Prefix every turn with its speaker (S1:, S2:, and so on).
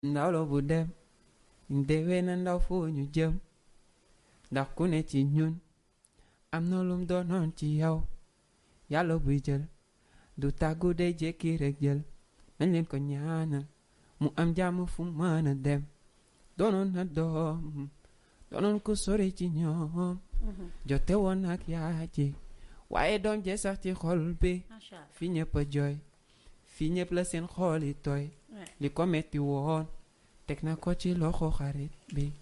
S1: ndaw la bu dem déwee na ndaw foo ñu jëm ndax ku ne ci ñun am na lum doonoon ci yow yàlla buy jël du tàggu day jékki rek jël nañ leen ko ñaanal mu am jàmm fu mën a dem doonoon na doom doonoon ko sori ci ñoom jote woon ak yaa ji waaye doom jee sax ci xol bi
S2: macha allah
S1: fi ñëpp a jooy fi ñëpp la seen xool yi tooy li ko metti woon teg na ko ci loxo xarit bi